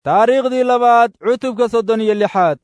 taariikhdii labaad cutubka soddon iyo lixaad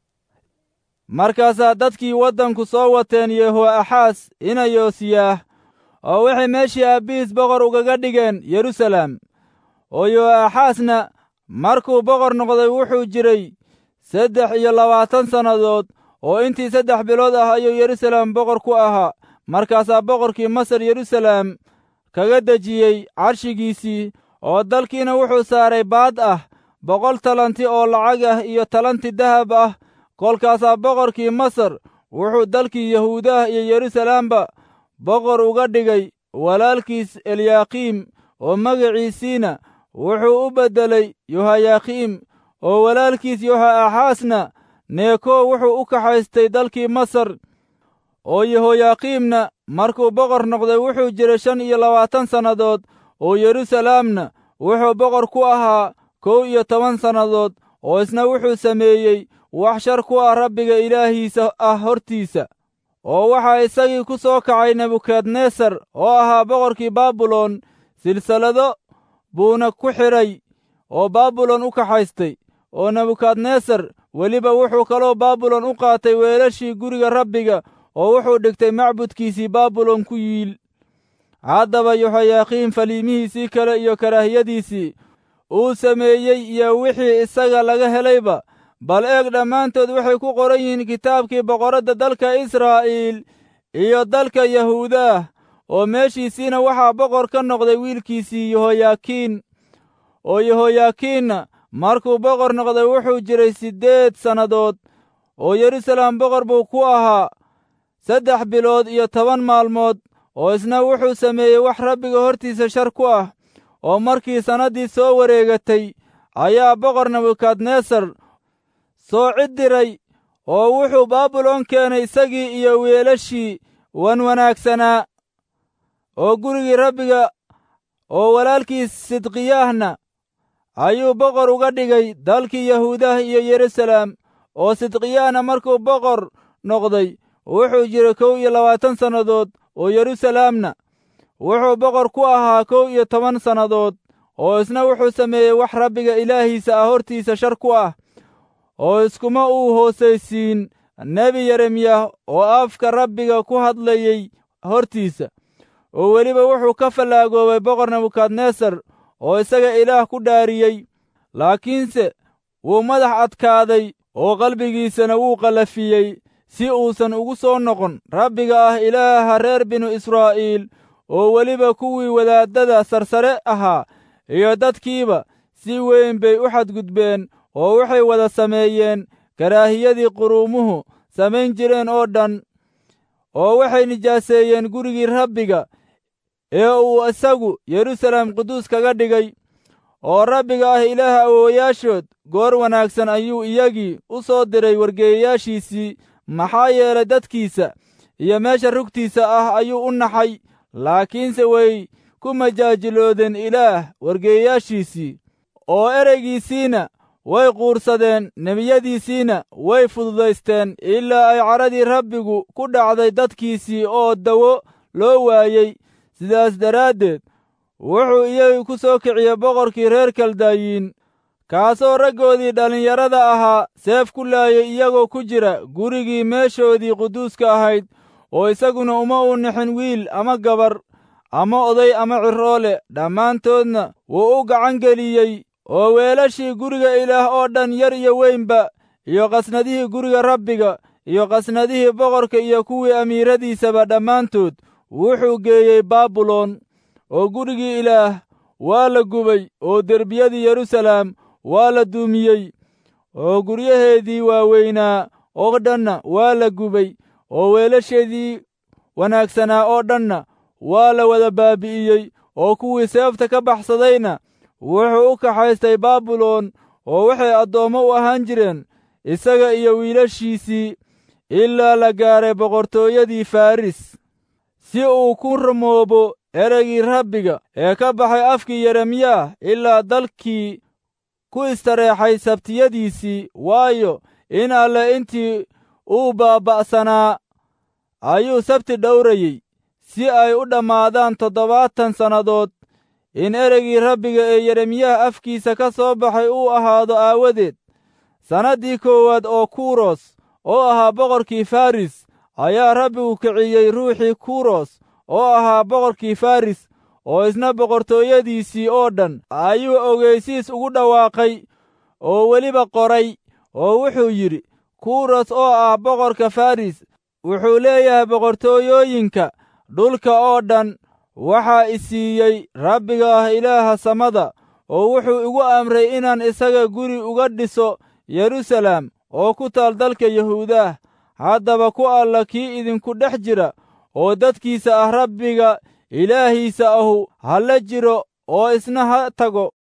markaasaa dadkii waddanku soo wateen yehoaxaas ina yoosiyaah oo waxay meeshii aabbihiis boqor ugaga dhigeen yerusalem oo yo'axaasna markuu boqor noqday wuxuu jiray saddex iyo labaatan sannadood oo intii saddex bilood ah ayuu yerusalem boqor ku ahaa markaasaa boqorkii masar yerusalem kaga dejiyey carshigiisii oo dalkiina wuxuu saaray baad ah boqol talanti oo lacag ah iyo talanti dahab ah kolkaasaa boqorkii masar wuxuu dalkii yahuudaha iyo yerusalemba boqor uga dhigay walaalkiis eliyaakiim oo magaciisiina wuxuu u beddelay yohayakiim oo walaalkiis yoha'axaasna neeko wuxuu u kaxaystay dalkii masar oo yehoyakiimna markuu boqor noqday wuxuu jiray shan iyo labaatan sannadood oo yerusalemna wuxuu boqor ku ahaa kow iyo toban sannadood oo isna wuxuu sameeyey wax shar ku ah rabbiga ilaahiisa ah hortiisa oo waxaa isagii ku soo kacay nebukadnesar oo ahaa boqorkii baabilon silsilado buuna ku xidhay oo baabilon u kaxaystay oo nebukadnesar weliba wuxuu kaloo baabilon u qaatay weelashii guriga rabbiga oo wuxuu dhigtay macbudkiisii baabilon ku yiil haddaba yohayakiim faliimihiisii kale iyo karaahiyadiisii uu sameeyey iyo wixii isaga laga helayba bal eeg dhammaantood waxay ku qoran yihiin kitaabkii boqoradda dalka israa'iil iyo dalka yahuudaah oo meeshiisiina waxaa boqor ka noqday wiilkiisii yehoyakiin oo yehoyakiinna markuu boqor noqday wuxuu jiray siddeed sannadood oo yerusalem boqor buu ku ahaa saddex bilood iyo toban maalmood oo isna wuxuu sameeyey wax rabbiga hortiisa shar ku ah oo markii sannaddii soo wareegatay ayaa boqor nebukadnesar soo cid diray oo wuxuu baabilon keenay isagii iyo weelashii wan wanaagsanaa oo gurigii rabbiga oo walaalkiis sidqiyaahna ayuu boqor uga dhigay dalkii yahuudaha iyo yerusalem oo sidqiyaahna markuu boqor noqday wuxuu jiray kow iyo labaatan sannadood oo yerusalemna wuxuu boqor ku ahaa kow iyo toban sannadood oo isna wuxuu sameeyey wax rabbiga ilaahiisa ah hortiisa shar ku ah oo iskuma uu hoosaysiin nebi yeremiyah oo afka rabbiga ku hadlayey hortiisa oo weliba wuxuu ka fallaagoobay boqor nebukadnesar oo isaga ilaah ku dhaariyey laakiinse wuu madax adkaaday oo qalbigiisana wuu qallafiyey si uusan ugu soo noqon rabbiga ah ilaaha reer binu israa'iil oo weliba kuwii wadaaddada sarsare ahaa iyo dadkiiba si weyn bay u xadgudbeen oo waxay wada sameeyeen karaahiyadii quruumuhu samayn jireen oo dhan oo waxay nijaaseeyeen gurigii rabbiga ee uu isagu yerusalem quduus kaga dhigay oo rabbiga ah ilaaha awoowayaashood goor wanaagsan ayuu iyagii u soo diray wargeeyayaashiisii maxaa yeelay dadkiisa iyo meesha rugtiisa ah ayuu u naxay laakiinse way ku majaajiloodeen ilaah wargeeyayaashiisii oo ereygiisiina way quursadeen nebiyadiisiina way fududaysteen ilaa ay cadhadii rabbigu ku dhacday dadkiisii oo dawo loo waayey sidaas daraaddeed wuxuu iyagii ku soo kiciyey boqorkii reer kaldayiin kaasoo raggoodii dhallinyarada ahaa seef ku laayay iyagoo ku jira gurigii meeshoodii quduuska ahayd oo isaguna uma uu nixin wiil ama gabar ama oday ama ciroole dhammaantoodna wuu u gacan geliyey oo weelashii guriga ilaah oo dhan yar iyo weynba iyo qasnadihii guriga rabbiga iyo qasnadihii boqorka iyo kuwii amiiradiisaba dhammaantood wuxuu geeyey baabilon oo gurigii ilaah waa la gubay oo derbiyadii yerusalem waa la duumiyey oo guryaheedii waaweynaa oo dhanna waa la gubay oo weelasheedii wanaagsanaa oo dhanna waa la wada baabi'iyey oo kuwii seefta ka baxsadayna wuxuu u kaxaystay baabilon oo waxay addoommo u ahaan jireen isaga iyo wiilashiisii ilaa la gaaray boqortooyadii faris si uu ku rumoobo ereygii rabbiga ee ka baxay afkii yeremiyah ilaa dalkii ku istareexay sabtiyadiisii waayo in alle intii uu baaba'sanaa ayuu sabti dhowrayey si ay u dhammaadaan toddobaatan sannadood in ereygii rabbiga ee yeremiyaha afkiisa ka soo baxay uu ahaado aawadeed sannaddii koowaad oo kuros oo ahaa boqorkii faris ayaa rabbigu kiciyey ruuxii kuros oo ahaa boqorkii faris oo isna boqortooyadiisii oo dhan ayuu ogeysiis ugu dhawaaqay oo weliba qoray oo wuxuu yidhi kuros oo ah boqorka faris wuxuu leeyahay boqortooyooyinka dhulka oo dhan waxaa i siiyey rabbiga ah ilaaha samada oo wuxuu igu amray inaan isaga guri uga dhiso yeruusaalem oo ku taal dalka yahuudaah haddaba ku alla kii idinku dhex jira oo dadkiisa ah rabbiga ilaahiisa ahu ha la jiro oo isna ha tago